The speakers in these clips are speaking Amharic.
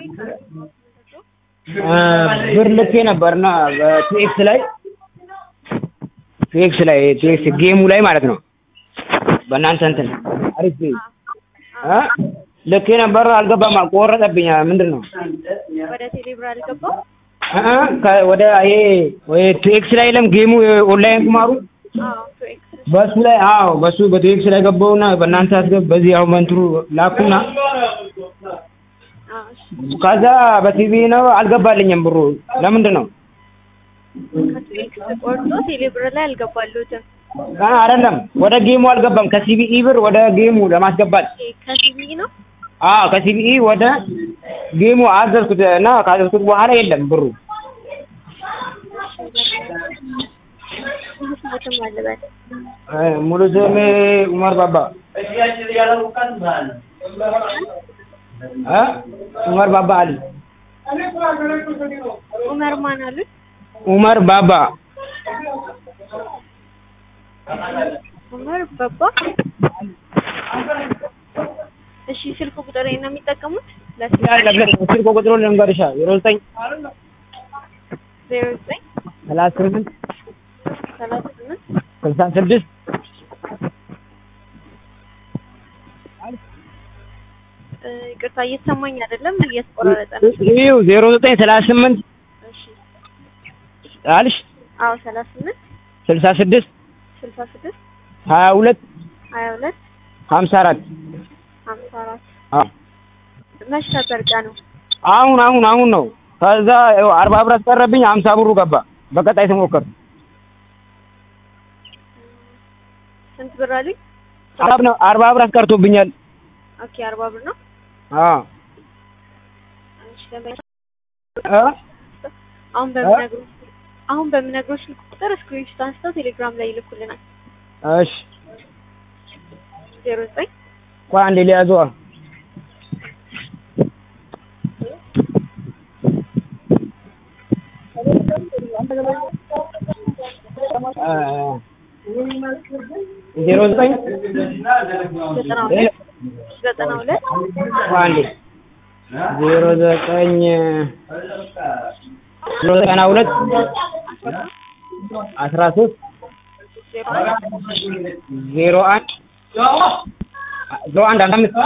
ብር ልኬ ነበርና በቲኤክስ ላይ ቲኤክስ ላይ ቲኤክስ ጌሙ ላይ ማለት ነው። በእናንተ እንትን አሪፍ እ ልኬ ነበር አልገባም፣ ቆረጠብኝ። ምንድን ነው ወደ ቴሌብር አልገባም። እ ከ- ወደ ይሄ ወይ ቲኤክስ ላይ የለም ጌሙ ኦንላይን ቁማሩ አዎ ቱኤክስ በሱ ላይ አዎ፣ በሱ በቲኤክስ ላይ ገባውና በእናንተ አስገብ በዚህ አሁን በእንትኑ ላኩና አዎ እሺ። ከዛ በቲቪ ነው አልገባልኝም ብሩ። ለምንድን ነው ከቱኤክስ ቆርጦ ቴሌብር ላይ አልገባሉትም። አ አይደለም፣ ወደ ጌሙ አልገባም። ከሲቢኢ ብር ወደ ጌሙ ለማስገባት ከሲቢኢ ነው አዎ፣ ከሲቢኢ ወደ ጌሙ አዘዝኩት እና ካዘዝኩት በኋላ የለም ብሩ። ስሙትም አልበል እ ሙሉ ስሜ ኡመር ባባ እ ኡመር ባባ አሊ ኡመር ማን አሉት? ኡመር ባባ ኡመር በባ እሺ ስልክ ቁጥር ነው የሚጠቀሙት ስልክ ቁጥሩ ልንገርሻ ዜሮ ዘጠኝ ዜሮ ዘጠኝ ሰላሳ ስምንት ሰላሳ ስምንት ስልሳ ስድስት እ ይቅርታ እየተሰማኝ አይደለም፣ እየተቆራረጠ ነው። ይኸው ዜሮ ዘጠኝ ሰላሳ ስምንት እሺ አልሽ አዎ ሰላሳ ስምንት ስልሳ ስድስት ስልሳ ስድስት ሀያ ሁለት ሀያ ሁለት ሀምሳ አራት ሀምሳ አራት አዎ መች ነበር ቀኑ? አሁን አሁን አሁን ነው። ከዛ ይኸው አርባ ብር አስቀረብኝ፣ ሀምሳ ብሩ ገባ። በቀጣይ ስሞክር ስንት ብር አሉኝ? አርባ ነው አርባ ብር አስቀርቶብኛል። ኦኬ አርባ ብር ነው። አዎ እሺ ለምን እ አሁን በምነግሩ አሁን በምነግሩ ስልክ ቁጥር ስክሪንሾት አንስተው ቴሌግራም ላይ ይልኩልናል። እሺ ዜሮ ዘጠኝ ቆይ አንዴ ሊያዘዋ ዜሮ ዘጠኝ ዘጠና ሁለት ዘጠና ሁለት ቆይ አንዴ ዜሮ ዘጠኝ ዜሮ ዘጠና ሁለት አስራ ሶስት ዜሮ አንድ ዜሮ አንድ ዜሮ አንድ ሀምሳ አምስት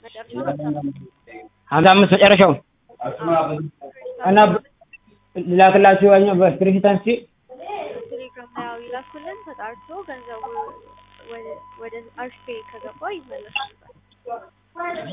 መጨረሻ ሀምሳ አምስት መጨረሻው እና ላክላችሁ ያኛው በስክሪንሾት አንስቼ ቴሌግራም ላይ ያው ይላኩልን። ተጣርቶ ገንዘቡ ወደ ወደ አርሽ ፔይ ከገባ ይመለሳል።